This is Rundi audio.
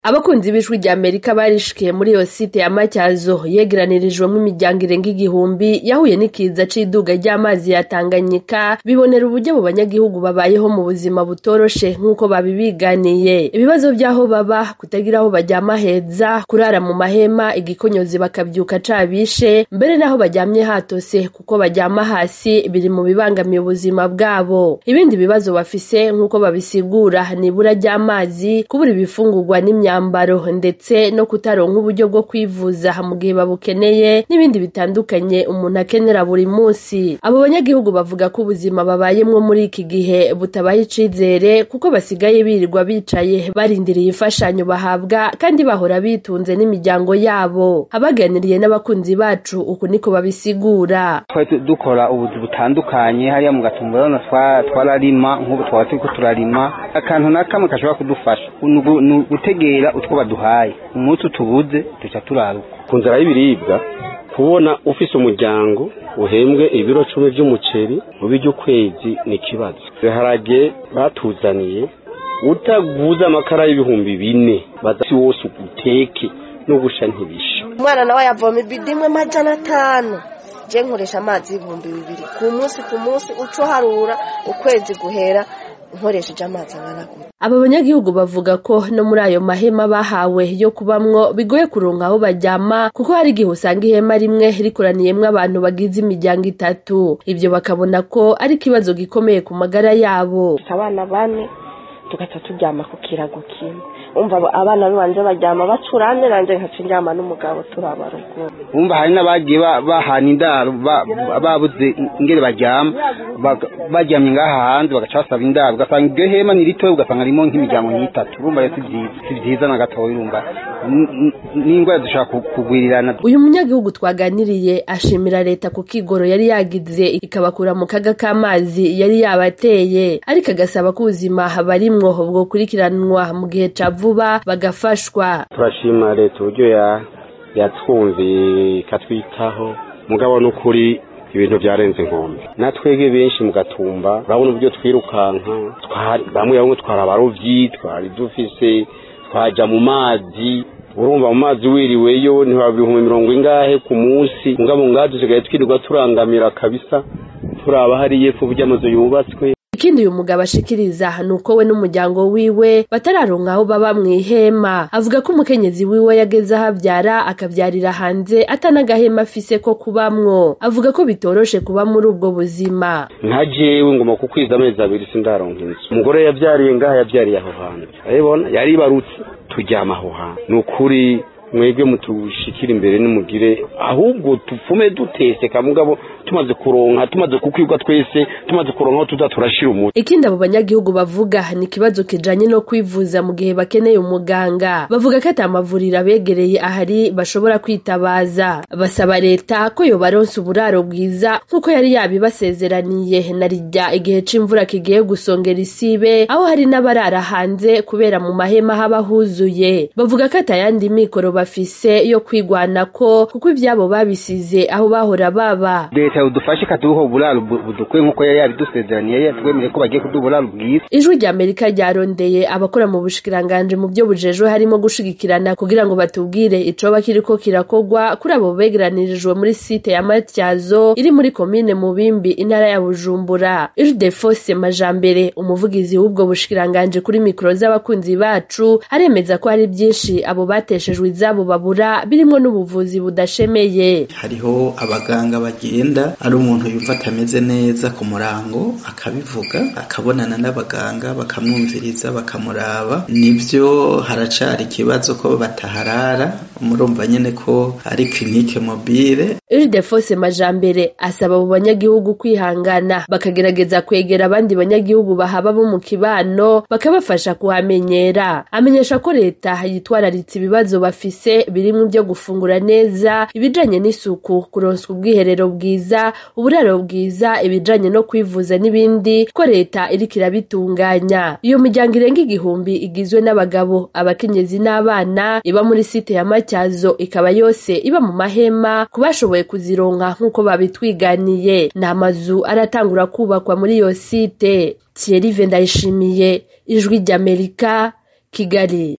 abakunzi b'ijwi rya amerika barishikiye muri iyo site ya matyazo yegeranirijwemo imiryango irenga igihumbi yahuye n'ikiza c'iduga ry'amazi ya tanganyika bibonera uburyo abo banyagihugu babayeho mu buzima butoroshe nk'uko babibiganiye ibibazo vy'aho baba kutagira aho baryama heza kurara mu mahema igikonyozi bakavyuka cabishe mbere n'aho baryamye hatose kuko baryama hasi biri mu bibangamiye ubuzima bwabo ibindi bibazo bafise nk'uko babisigura ni ibura ry'amazi kubura ibifungurwa n'imyambaro ndetse no kutaronka uburyo bwo kwivuza mu gihe babukeneye n'ibindi bitandukanye umuntu akenera buri munsi abo banyagihugu bavuga ko ubuzima babayemwo muri iki gihe butabaha icizere kuko basigaye birirwa bicaye barindiriye imfashanyo bahabwa kandi bahora bitunze n'imiryango yabo abaganiriye n'abakunzi bacu uku niko babisigura twari dukora ubuzi butandukanye hariya mu gatumba urabona twararima nk'ubu twaba turiko turarima akantu na kamwe gashobora kudufasha ni ugutegera utwo baduhaye umunsi utubuze duca turaruka ku nzara y'ibiribwa kubona ufise umuryango uhembwe ibiro cumi vy'umuceri mu by'ukwezi ni ikibazo ibiharage batuzaniye utaguze amakara y'ibihumbi bine badasi wose uteke no gusha ntibisha umwana nawe yavoma ibidi imwe majana atanu je nkoresha amazi y'ibihumbi bibiri ku munsi ku munsi uco harura ukwezi guhera nkoresheje amazi angana gutya aba banyagihugu bavuga ko no muri ayo mahema bahawe yo kubamwo bigoye kuronka aho baryama kuko hari igihe usanga ihema rimwe rikoraniyemwo abantu bagize imiryango itatu ivyo bakabona ko ari ikibazo gikomeye ku magara yabo abana bane tugaca turyama ku kirago kimwe umva abana banje baryama bacurane nanje nkaca ndyama n'umugabo turaba ruguru umva hari n'abagiye bahana indaro babuze ingere baryama baryamye ngaha hanze bagaca basaba indaro ugasanga iryo hema ni ritoya ugasanga ririmo nk'imiryango nk'itatu urumva rero si vyiza si vyiza na gatoya urumva n'ingwara dushobora kugwirirana uyu munyagihugu twaganiriye ashimira leta ku kigoro yari yagize ikabakura mu kaga k'amazi yari yabateye ariko agasaba ko ubuzima barimwo bwokurikiranwa mu gihe ca vuba bagafashwa turashima leta uburyo yatwumviye ikatwitaho mugabo n'ukuri ibintu byarenze inkombe natwege benshi mu gatumba urabona uburyo twirukanka bamwe bamwe twari abarovyi twari dufise twaja mu mazi urumva mu mazi wiriweyo ntibaba ibihumbi mirongo ingahe ku munsi mugabo ngaha dusigaye twirirwa turangamira kabisa turaba hariya epfo burya amazu yubatswe ikindi uyu mugabo ashikiriza ni uko we n'umuryango wiwe batararonka aho baba mw'ihema avuga ko umukenyezi wiwe yageze aho avyara akavyarira hanze atanagahema afise ko kubamwo avuga ko bitoroshe kuba muri ubwo buzima nka jewe ngoma kukwiza amezi abiri sindaronka inzu umugore yavyariye ngaha yavyariye aho hantu urabibona yaribarutse turyama aho hantu ni ukuri mwebwe mutushikira imbere nimugire ahubwo tupfume duteseka mugabo tumaze kuronka tumaze kukwirwa twese tumaze kuronka aho tuza turashira umuti ikindi abo banyagihugu bavuga ni ikibazo kijanye no kwivuza mu gihe bakeneye umuganga bavuga ko ata mavuriro abegereye ahari bashobora kwitabaza basaba leta ko yobaronsa uburaro bwiza nk'uko yari yabibasezeraniye na rijya igihe c'imvura kigiye gusongera isibe aho hari n'abarara hanze kubera mu mahema haba huzuye bavuga ko atayandi mikoro bafise yo kwigwanako kuko ivyabo babisize aho bahora baba leta udufashe ikaduha uburaro budukwiye nk'uko yari yabidusezeraniye yari yatwemereye ko bagiye kuduha uburaro bwiza ijwi rya amerika ryarondeye abakora mu bushikiranganje mu byo bujejwe harimo gushigikirana kugira ngo batubwire icoba kiriko kirakogwa kuri abo begeranirijwe muri site ya matyazo iri muri komine mubimbi intara ya bujumbura ildefose majambere umuvugizi w'ubwo bushikiranganje kuri mikoro z'abakunzi bacu aremeza ko hari byinshi abo bateshejwe izabo babura birimwo n'ubuvuzi budashemeye hariho abaganga bagenda ari umuntu yumva atameze neza ku murango akabivuga akabonana n'abaganga bakamwumviriza bakamuraba nibyo haracari ikibazo ko bataharara murumva nyene ko ari klinike mobile Ildefose Majambere asaba abo banyagihugu kwihangana bakagerageza kwegera abandi banyagihugu bahaba bo mu kibano bakabafasha kuhamenyera amenyesha ko leta yitwararitse ibibazo bafise birimwo byo gufungura neza ibijanye n'isuku kuronswa ubwiherero bwiza uburaro bwiza ibijanye no kwivuza n'ibindi ko leta iriko irabitunganya iyo miryango irenga igihumbi igizwe n'abagabo abakenyezi n'abana iba muri site ya matyazo ikaba yose iba mu mahema ku bashoboye kuzironka nk'uko babitwiganiye ni amazu aratangura kubakwa muri iyo site Thierry Vendayishimiye ijwi ry'Amerika Kigali